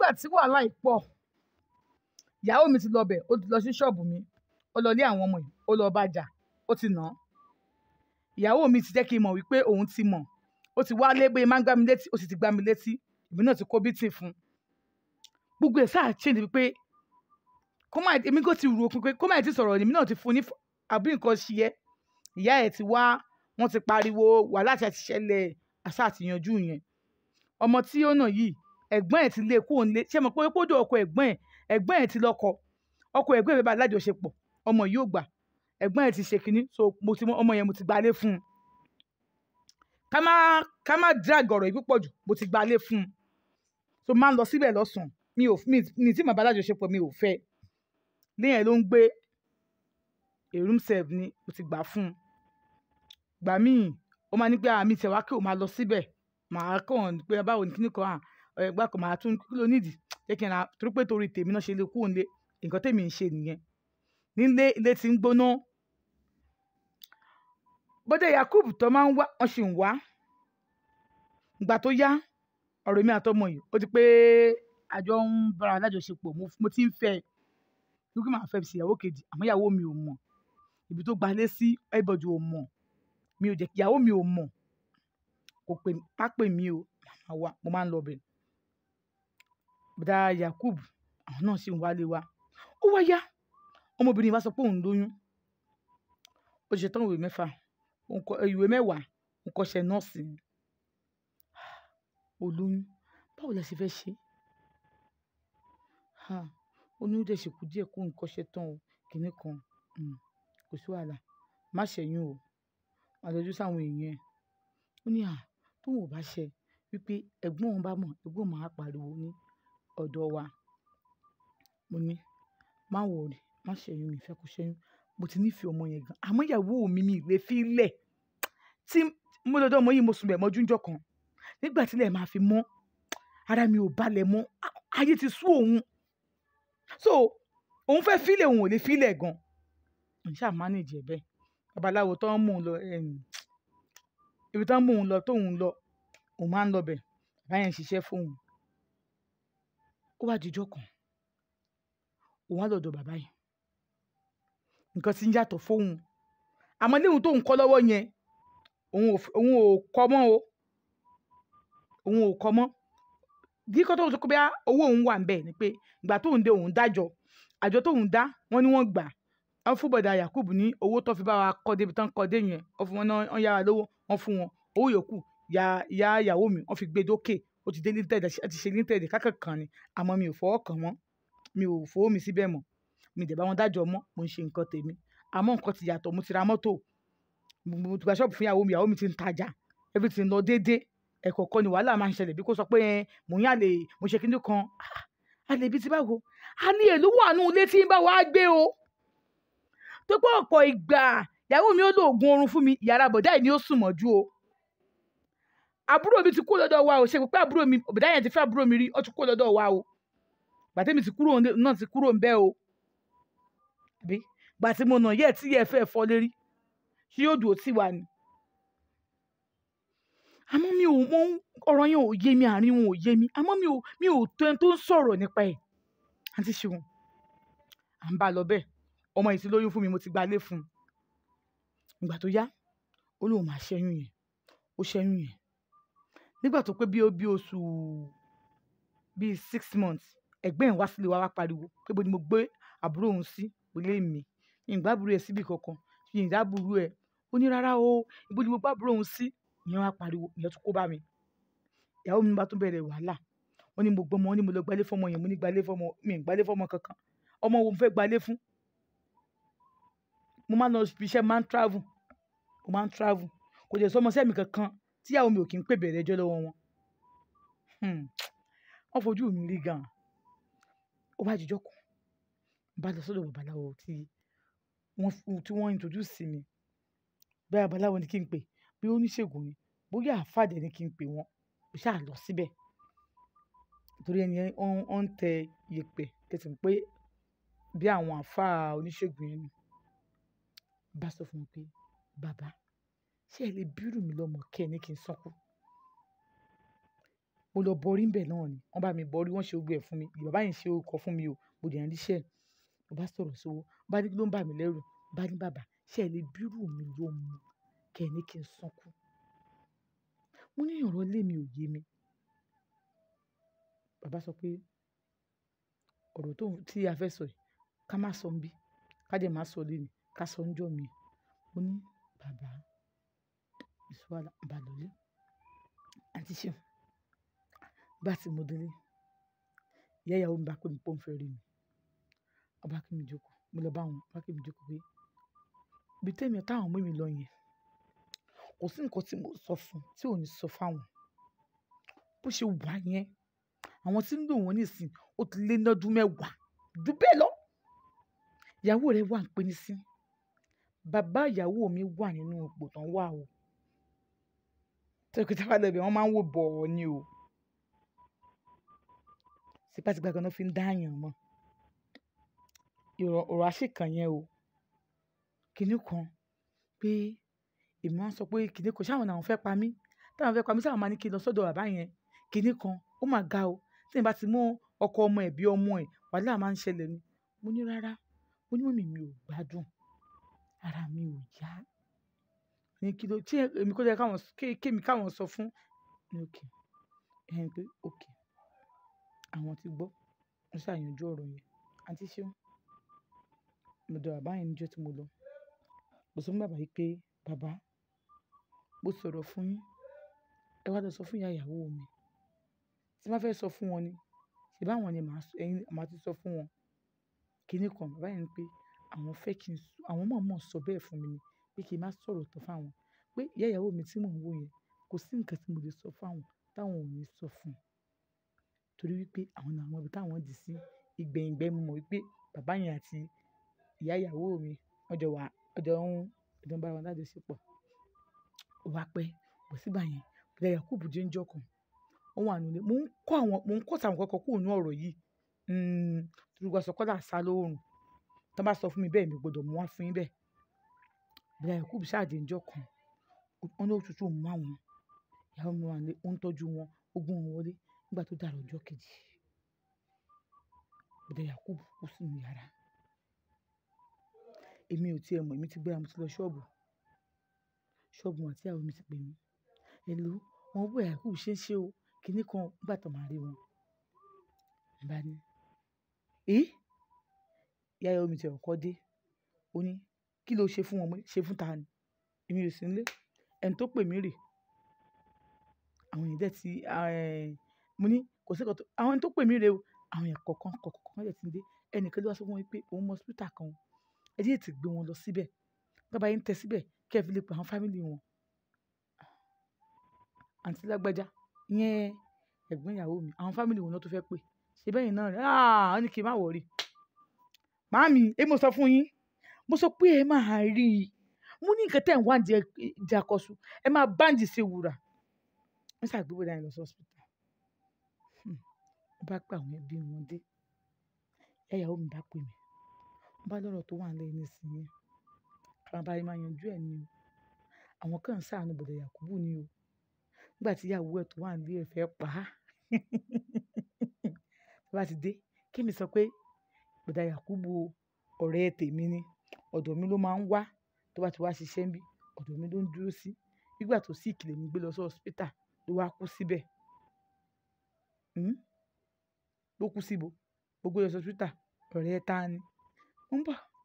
nígbà tí wàhálà yìí pọ̀ ìyàwó mi ti lọ bẹ̀ ó ti lọ sí ṣọ́ọ̀bù mi ó lọ lé àwọn ọmọ yìí ó lọ bá jà ó ti nà án ìyàwó mi ti jẹ́ kí n mọ̀ wípé òun ti mọ̀ ó ti wá lé pé máa ń gbá mi létí ó sì ti gbá mi létí èmi náà ti kó bítì fún un gbogbo ẹ̀ sáà ṣe ni wípé kó má èmi kò ti rò ó pé kó má ti sọ̀rọ̀ èmi náà ti fún un ní f- àbí nǹkan ṣe yẹ ìyá ẹ̀ ti wá wọ́n ti pariwo wàhálà tí a ti ṣẹlẹ̀ àṣà àtìyànjú yẹn ọmọ tí ó nà yìí ẹ̀gbọ́n ẹ̀ ti lé kó ń lé ṣé mo pé kódò ọkọ ẹ̀gbọ́n ẹ̀ ẹ̀gbọ́n ẹ̀ ti lọ́kọ ọkọ ẹ̀gbọ́n ẹ̀ bá alájọṣepọ̀ ọmọ yìí ò gbà ẹ̀gbọ́n ẹ̀ ti ṣe kínní so mo ti mọ ọmọ yẹn mo ti gbalé fún un ká má ká má drag ọ̀rọ̀ yìí púpọ̀ jù mo ti gbalé fún un so máa ń lọ síbẹ̀ lọ́sàn-án mi ò mi mi tí màá bá alájọṣepọ̀ mi ò fẹ́ léyìn ló ń gbé a room serve ni mo ti gbà fún un gbà míì ó máa ní pé àmì tẹ̀wá kí o máa lọ síbẹ̀ màá kàn pé báwo ni kíní kan à ẹgbẹ́ kan màá tún kí ló nídìí jẹ́ kí n ra torí pé torí tèmi náà ṣe lè kú òǹlé nǹkan tèmi ń ṣe nìyẹn nílé ilé tí ń gbóná bọ́dẹ̀ yakub tó máa ń wá wọ́n sì ń wá ìgbà tó yá ọ̀rọ̀ mi àtọmọ yìí ó ti pé àjọ ń bára alájọṣepọ̀ mo mo ti ń fẹ́ ẹ wípé màá fẹ́ fi ṣèyàwó kejì àmọ́ ìyàwó mi ò mọ̀ ibi tó gbalé sí everybody ò mọ̀ mi ò jẹ́ kí ìyàwó mi ò mọ̀ kò pè má pè mí o màmá wa mo máa ń lọ bẹ̀ bọ́dà yakub àwọn náà sì ń wálé wa ó wá yá ọmọbìnrin wa sọ pé òun lóyún ó ṣe tán ìwé mẹ́fà òun kọ ìwé mẹ́wàá òun kọ́ṣẹ́ nọ́ọ̀sì ni ó lóyún báwo la ṣe fẹ́ ṣe ha oyún dẹ̀ ṣe kú díẹ̀ kó nǹkan ṣe tán o kìnnì kan um, kò sí wàhálà má ṣẹ́yún o má lọ́jú sáwọn èèyàn ẹ̀ ó ní à tóun ò bá ṣe wípé ẹ̀gbọ́n òun bá mọ̀ ẹ̀gbọ́n òun máa pariwo ní ọ̀dọ̀ wa mo ní má wọ̀rì má ṣẹ́yún mi ìfẹ́ kó ṣẹ́yún mo ti nífẹ̀ẹ́ ọmọ yẹn gan àmọ́ ìyàwó mi mi ìlé fi lẹ̀ tí mo lọ́dọ̀ ọmọ yìí mo sùn bẹ̀ mọ́jú ńjọ́ kan nígbà tílẹ̀ máa fi mọ́ ara mi ò balẹ̀ mọ́ á- ayé ti sú òun so òun fẹ́ fílẹ̀ òun ò lè fílẹ̀ gan n ṣáà manage ẹ̀ bẹ́ẹ̀ babaláwo tó ń mú un lọ em, ibi tó ń mú un lọ tóun lọ òun máa ń lọ bẹ̀ bàbá yẹn ń ṣiṣẹ́ fóun ó wá dijọ́ kan òun á lọ́dọ̀ bàbá yẹn nǹkan ti ń yàtọ̀ fóun àmọ́ léwu tóun kọ́ lọ́wọ́ yẹn òun ò f- òun ò kọ́ mọ́ o òun ò kọ́ mọ́ kíkọ́ tóun sọ pé bóyá owó òun wà ń bẹ̀ ni pé ìgbà tóun dé òun dájọ́ àjọ tóun dá wọ́n ní wọ́n gbà wọ́n fún bọ̀dà Yakubu ní owó tó fi bá wa kọ́ débi tán kọ́ dé yẹn wọ́n fún wọn náà wọ́n yára lówó wọ́n fún wọn owó yòókù ya ìyá ìyàwó mi wọ́n fi gbé dókè ó ti dé linted ẹ ti ṣe linted kákẹ́ kan ni àmọ́ mi ò fọwọ́ kàn wọ́n mi ò fowó mi síbẹ̀ mọ́ mi dẹ̀ bá wọn dájọ́ mọ́ mo ń ṣe nǹkan tèmi àmọ́ nǹkan ti yàtọ̀ mo ti ra mọ́tò mo mo ti gba ṣọ́ọ̀bù fún ìyàwó mi ìyàwó mi ti ń tajà everything lọ déédéé ẹ̀kọ̀ọ̀kan ni wàhálà máa ń ṣẹlẹ̀ bí kò sọ pé ẹ mò ń yàlè mo ṣe kíndìn kan Ah, àlè bíi ti báwo a ní èlò wà nù ilé tí ń bá wa gbé o tó pé ọ̀pọ̀ ìgbà ìyàwó mi ó lo oògùn oorun fún mi yàrá bọ̀dá yìí ni ó sùn mọ́jú o àbúrò mi ti kú lọ́dọ̀ wa o ṣe pé àbúrò mi bọ̀dá yẹn ti fẹ́ àbúrò mi rí ó ti kú lọ́dọ̀ wa o gbàtẹ́mi ti kúrò ní- náà ti kúrò ń bẹ́ o àbí gbàtí mo nà yẹ́ tí yẹ́ fẹ́ fọ́ lérí ṣé yóò dùn ó tì wá ni àmọ́ mi ò mọ ọ̀rọ̀ yẹn ò yé mi àárín wọn ò yé mi àmọ́ mi ò mi ò tó ẹni tó ń sọ̀rọ̀ nípa ẹ̀ àǹtí ṣeun à ń bá a lọ bẹ́ẹ̀ ọmọ yìí ti lóyún fún mi mo ti gba ilé fún un ìgbà tó yá ó lóun máa ṣẹ́yún yẹn ó ṣẹ́yún yẹn nígbà tó pé bí ó bí oṣù bíi six months ẹ̀gbẹ́ ẹ̀ wá sílé wa wá pariwo pé bó ni mo gbé àbúrò òun sí ilé mi ìgbà àbúrò ẹ̀ síbì kankan ìyìnbá àbúrò ẹ̀ ó ní rárá o ibo ni mo gbá àbúrò òun sí ìyẹn wá pariwo ìyẹn tún kó bá mi ìyàwó mi bá tún bẹ̀rẹ̀ wàhálà wọ́n ní mo gbọ́ ọmọ wọ́n ní mo lọ gbalé fọ́mọ yẹn mo ní gbalé fọ́mọ mi ì gbalé fọ́mọ kankan ọmọ wo mo fẹ́ gbalé fún mo máa ń lọ fi iṣẹ́ máa ń travel mo máa ń travel kò dẹ̀ sọmọ sẹ́mi kankan tíyàwó mi ò kí ń pè bẹ̀rẹ̀ ẹjọ́ lọ́wọ́ wọn Hmm. wọ́n fojú mi rí gan-an ó bá jíjọ́ kan mo bá lọ sọ́dọ̀ babaláwo tí wọ́n fún- tí wọ́n introduce sí mi bẹ́ẹ̀ babaláwo ni kí n pè bí oníṣègùn ni bóyá àfàdé ni kí n pè wọ́n mo ṣáà lọ síbẹ̀ torí ẹni yẹn wọ́n wọ́n ń tẹ yèpẹ̀ tẹ̀sán pé bí àwọn àáfàá oníṣègùn yẹn ni bá sọ fún mi pé bàbá ṣé ẹ lè bírù mi lọ́mọ kẹ́ ẹ ní kí n sọ́kù mo lọ bọrí ń bẹ̀ náà ni wọ́n bá mi bọrí wọ́n ṣe gbogbo ẹ̀ fún mi bàbá yẹn ṣe orúkọ fún mi o mo dẹ̀ ń ríṣẹ́ mo bá sọ̀rọ̀ sówó bá ní kí ló ń bà mí lẹ́rù bá ní bàbá ṣé ẹ lè bírù mi ló mu kẹ́ ẹ ní kí n sunkún mo ní ọ̀rọ̀ ilé mi ò yé mi bàbá sọ pé ọ̀rọ̀ tó tí a fẹ́ sọ yìí ká má sọ ń bí ká dẹ̀ má sọ lé ní ká sọ ń jọ mi mo ní bàbá ìṣúwàlà bàlọ́lé àti ṣeun bá ti mo délé ìyá ìyàwó mi bá pè mí pé òun fẹ́ rí mi ọba kí mi jókòó mo lọ bá wọn ọba kí mi jókòó pé ibi tẹ́mi táwọn ọmọ mi lọ yẹn kò sí nǹkan tí mo sọ fún tí ò ní sọ fáwọn bó ṣe wà yẹn àwọn tí ń lò wọ́n nísìn ó ti lé lọ́dún mẹ́wàá jù bẹ́ẹ̀ lọ ìyàwó rẹ̀ wà ń pè ní sí bàbá ìyàwó mi wà nínú ipò tán wà o tẹ́lẹ̀ pé tábà lẹ́bẹ̀ẹ́ wọ́n máa ń wò bọ̀ ọ́ ni o tipátipá kan náà fi ń dáàyàn mọ́ ọ̀rọ̀ àṣekàn yẹn o kinní kan pé èmi máa ń sọ pé kinní kan ṣáwọn làwọn fẹ́ pa mí táwọn fẹ́ pa mí sáwọn máa ní kí n lọ sọ́dọ̀ bàbá yẹn kinní kan ó mà ga o tí n bá ti mú ọkọ ọmọ ẹ̀ bí ọmọ ẹ̀ wàhálà máa ń ṣẹlẹ̀ ni mo ní rárá mo ní mọ̀mí mi ò gbádùn ara mi ò yá ní kí ló tí èmi kó jẹ́ káwọn kémi káwọn sọ fún ní òkè ẹ̀hìn pé òkè àwọn ti gbọ́ wọ́n ṣàyànjú ọ̀rọ̀ yẹn àǹtí ṣeun mo dọ̀ bàbá yẹn níjọ́ tí mo lọ mo sọ fún bàbá yìí pé bàbá mo sọ̀rọ̀ fún yín ẹ wá lọ sọ fún ìyá ìyàwó mi tí wọ́n fẹ́ sọ fún wọn ni ṣe báwọn ni màá ẹyin màá ti sọ fún wọn kinní kan bàbá yẹn ni pé àwọn fẹ́ kí n àwọn mọ̀ọ́mọ̀ sọ bẹ́ẹ̀ fún mi ni pé kí n má sọ̀rọ̀ tó fáwọn pé ìyá ìyàwó mi tí mò ń wò yẹn kò sí nǹkan tí mo lè sọ fáwọn táwọn ò ní sọ fún un torí wípé àwọn náà mọ ibi táwọn dì sí ìgbẹ̀yìngbẹ́ mo mọ̀ wípé bàbá yẹn àti ìyá ìyàwó mi wọ́n jọ wà ọjọ́ ń ọjọ́ ń bá wọn lájọṣepọ̀ ó wá pẹ́ bọ̀ sígbà yẹn bùdá Yakubu jẹ́ ń jọ kan ó wà nílé mò ń kọ́ àwọn mò ń kọ́ sàwọn kọ́kọ́ kúrò ní ọ̀rọ̀ yìí torí wọ́n sọ kọ́lá sá lóòrùn tó bá sọ fún mi bẹ́ẹ̀ mi gbọ́dọ̀ mú wá fún yín bẹ́ẹ̀ bùdá Yakubu ṣáàjì ń jọ kan wọn ní òtútù mú àwọn ìyàwó mi wà nílé ó ń tọ́jú wọn ó gún wọn wọlé nígbà tó dàrọ̀ ọjọ́ kejì bùdá Yakubu kú sínú yàrá èmi ò tiẹ̀ mọ̀ èmi ti gbéra mo ti lọ ṣọ́ọ̀bù ṣọ́ọ̀bù àti àwọn mi ti pè mí èlò wọn bó Yakubu ṣe ń ṣe o kinní kan nígbà tó máa rí wọn bá ní ẹ ìyá ìyàwó mi ti ọkọ dé ó ní kí ló ṣe fún wọn ṣe fún ta ni èmi ò sí nílé ẹni tó pè mí rè àwọn èèyàn dẹ̀ ti mo ní kò sí kòtò àwọn ẹni tó pè mí rè o àwọn èèyàn kọ̀ọ̀kan kọ̀ọ̀kan dẹ̀ ti ń dé ẹnìkan ló wá sọ fún wọn pé òun mọ hospital kan ẹ jẹ́ ètò gbé wọn lọ síbẹ̀ bàbá yín tẹ síbẹ̀ kí ẹ fi lè pa àwọn fámìlì wọn àǹtí lágbájá ìyẹn ẹ̀gbọ́n ìyàwó mi àwọn fámìlì wọn náà tó fẹ́ pè ṣe bẹ́yìn náà rẹ̀ áà ní kí n má wọ̀rí màámi ẹ mo sọ fún yín mo sọ pé ẹ máa rí i mo ní nǹkan tẹ̀ ń wá di àkọsù ẹ máa báǹdì ṣe wùrà wọ́n ṣàgbéwò dáhìn lọ sí hospital wọ́n bá pè àwọn ẹbí wọn dé ìyàwó mi bá pè mí wọ́n bá lọ́rọ̀ tó wà lẹ́yìn nísìnyí àwọn abáyé máa yanjú ẹ̀ ni o àwọn kan ń ṣàánú bọ̀dọ̀ Yakubu ni o nígbà tí ìyàwó ẹ̀ tó wà nílé ẹ̀ fẹ́ pa á tó bá ti dé kémi sọ pé bọ̀dọ̀ Yakubu ọ̀rẹ́ tèmi ni ọ̀dọ̀ mi ló máa ń wá tó bá ti wá ṣiṣẹ́ ń bí ọ̀dọ̀ mi ló ń dúró sí nígbà tó sì ìkìlẹ̀ mi gbé lọ sí hospital ló wá kú síbẹ̀ ló kú síbo gbogbo lọ sí hospital ọ̀rẹ́ ta ni ń bọ̀.